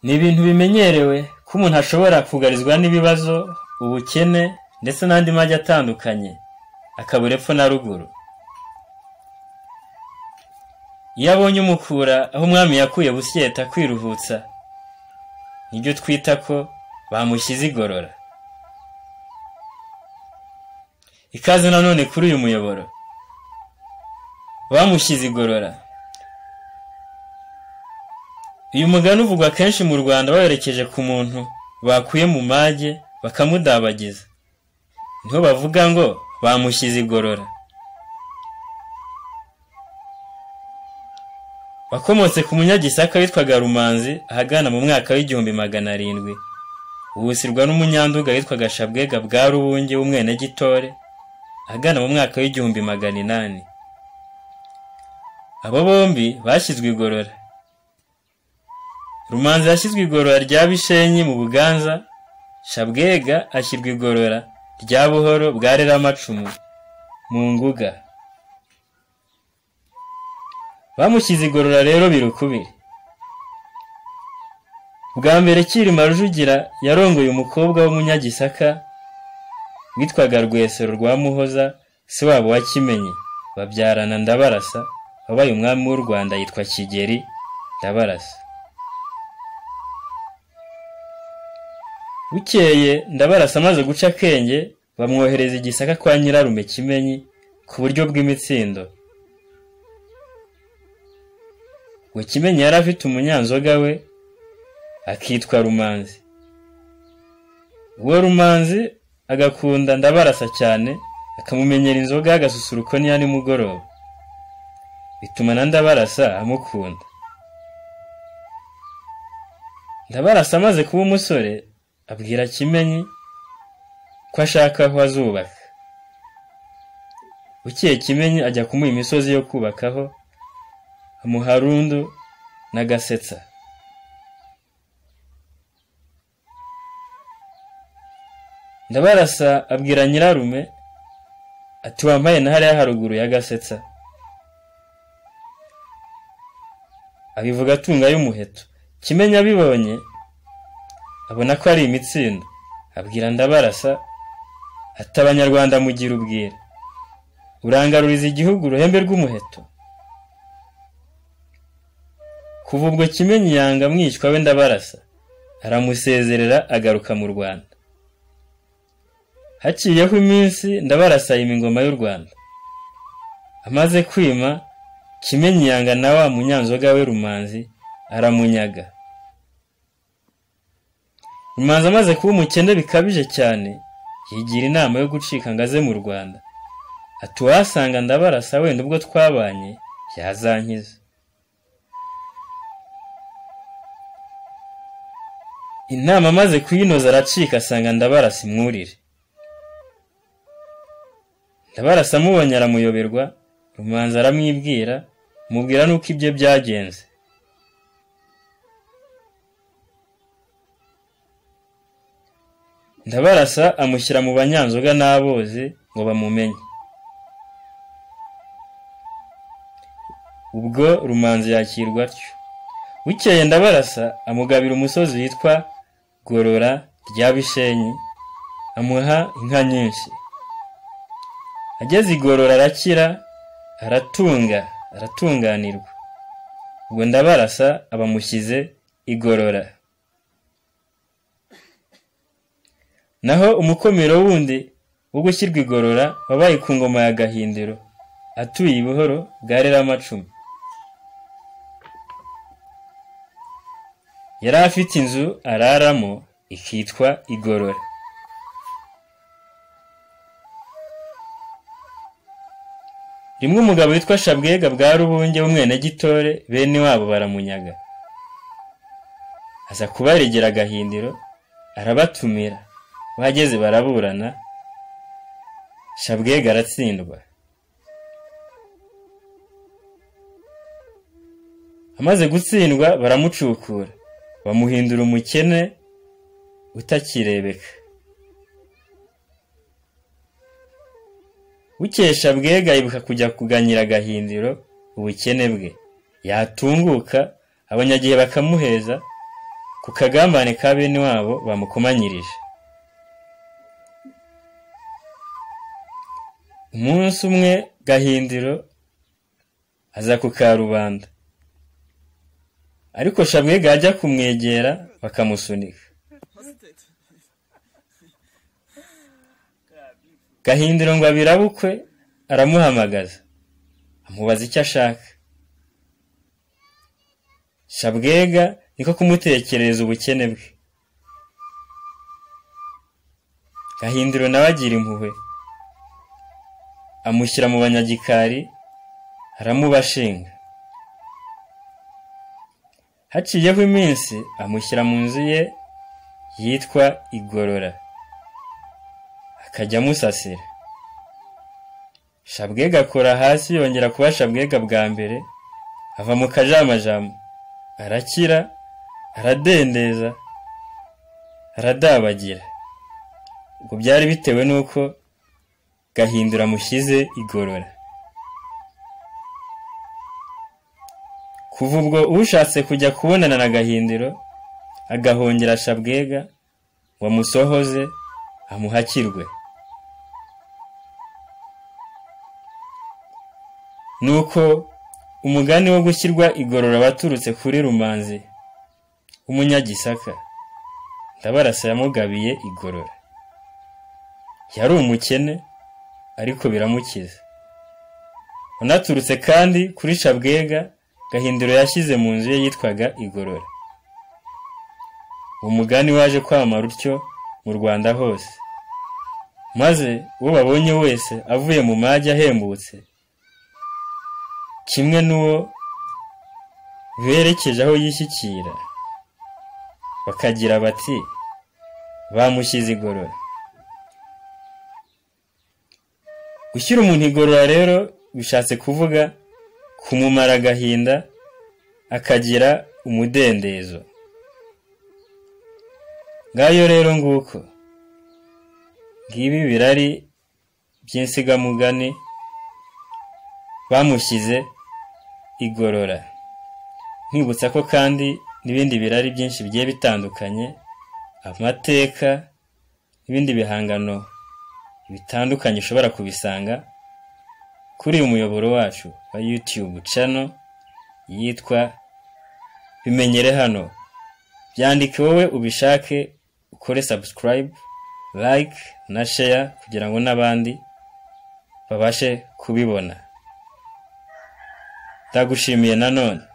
Ni ibintu bimenyerewe ko umuntu ashobora kugarizwa n'ibibazo, ubukene ndetse n'andi magi atandukanye, akabura epfo na ruguru. Iyo abonye umukura aho umwami yakuye Bushyeta kwiruhutsa, nibyo twita ko bamushyize igorora. Ikaze nanone kuri uyu muyoboro, bamushyize igorora. Uyu mugani uvugwa kenshi mu Rwanda bawerekeje ku muntu bakuye mu mage bakamudabagiza. Niho bavuga ngo bamushyize igorora. wakomotse ku munyagisaka witwaga rumanzi ahagana mu mwaka w'igihumbi magana arindwi wusirwa n'umunyanduga witwaga shabwega bwa rubunge w'umwenegitore ahagana mu mwaka w'igihumbi magana inani abo bombi bashyizwe igorora rumanzi yashyizwe igorora rya bishenyi mu buganza shabwega ashyirwa igorora rya buhoro bwa reramacumu mu nguga bamushyize igorora rero birukubiri bwa mbere Cyilima Rujugira yarongoye umukobwa w'umunyagisaka witwaga rwesero rwa muhoza se wabo wa kimenyi babyarana ndabarasa wabaye umwami w'u rwanda yitwa kigeri ndabarasa bukeye ndabarasa amaze guca akenge bamwohereza igisaka kwa nyirarume kimenyi ku buryo bw'imitsindo ngo kimenyi yari afite umunyanzoga we akitwa rumanzi uwo rumanzi agakunda ndabarasa cyane akamumenyera inzoga agasusuruko niya nimugoroba bituma na ndabarasa amukunda ndabarasa amaze kuba umusore abwira kimenyi ko ashaka aho azubaka bukeye kimenyi ajya kumuha imisozi yo kubakaho amuharundu na gasetsa ndabarasa abwira nyirarume ati wambaye na hariya haruguru ya gasetsa abivuga atunga y'umuheto kimenya abibonye abona ko ari imitsindo abwira ndabarasa ati abanyarwanda mugira ubwira urangaruriza igihugu uruhembe rw'umuheto kuva ubwo kimenyi yanga amwishywa we ndabarasa aramusezerera agaruka mu rwanda haciyeho iminsi ndabarasa yima ingoma y'u rwanda amaze kwima kimenyi yanga na wa munyanzoga we rumanzi aramunyaga rumanzi amaze kuba umukene bikabije cyane yigira inama yo gucika ngo aze mu rwanda ati uwahasanga ndabarasa wenda ubwo twabanye yazankiza inama amaze kuyinoza aracika asanga ndabarasa imwurire ndabarasa amubonye aramuyoberwa rumanza aramwibwira mubwira n'uko ibye byagenze ndabarasa amushyira mu banyanzoga n'abozi ngo bamumenye ubwo rumanza yakirwa atyo bukeye ndabarasa amugabira umusozi witwa gorora rya bishenyi amuha inka nyinshi ageze igorora arakira aratunga aratunganirwa ubwo ndabarasa abamushyize igorora naho umukomero wundi wo gushyirwa igorora wabaye ku ngoma ya gahindiro atuye i buhoro bwa reramacumu yari afite inzu araramo ikitwa igorora rimwe umugabo witwa shabwega bwa rubunge w'umwenegitore bene wabo baramunyaga aza kubaregera agahindiro arabatumira bahageze baraburana shabwega aratsindwa amaze gutsindwa baramucukura bamuhindura umukene utakirebeka bukesha bwega yibuka kujya kuganyira agahindiro ubukene bwe yatunguka abanyagihe bakamuheza ku ku kagambane ka bene wabo bamukomanyirije umunsi umwe gahindiro aza ku karubanda ariko shabwe ajya kumwegera bakamusunika gahindiro ngo abirabukwe aramuhamagaza amubaza icyo ashaka shabwega niko kumutekerereza ubukene bwe gahindiro nawe agira impuhwe amushyira mu banyagikari aramubashinga haciyeho iminsi amushyira mu nzu ye yitwa igorora akajya amusasira shabwega akora hasi yongera kuba shabwega bwa mbere ava mu kajamajamo arakira aradendeza aradabagira ubwo byari bitewe n'uko gahindura amushyize igorora kuva ubwo ushatse kujya kubonana na gahindiro agahongera shabwega ngo amusohoze amuhakirwe nuko umugani wo gushyirwa igorora waturutse kuri rumanzi w'umunyagisaka ndabarasa yamugabiye igorora yari umukene ariko biramukiza unaturutse kandi kuri shabwega gahindiro yashyize mu nzu ye yitwaga igorora uwo mugani waje kwamara utyo mu rwanda hose maze uwo babonye wese avuye mu mage ahembutse kimwe n'uwo berekeje aho yishyikira bakagira bati bamushyize igorora gushyira umuntu igorora rero bishatse kuvuga kumumara agahinda akagira umudendezo ngayo rero nguko ngibi birari by'insigamugani bamushyize igorora nkwibutsa ko kandi n'ibindi birari byinshi bigiye bitandukanye amateka n'ibindi bihangano bitandukanye ushobora kubisanga kuri uyu muyoboro wacu wa YouTube channel yitwa bimenyere hano byandike wowe ubishake ukore subscribe like na share kugira ngo n'abandi babashe kubibona ndagushimiye nanone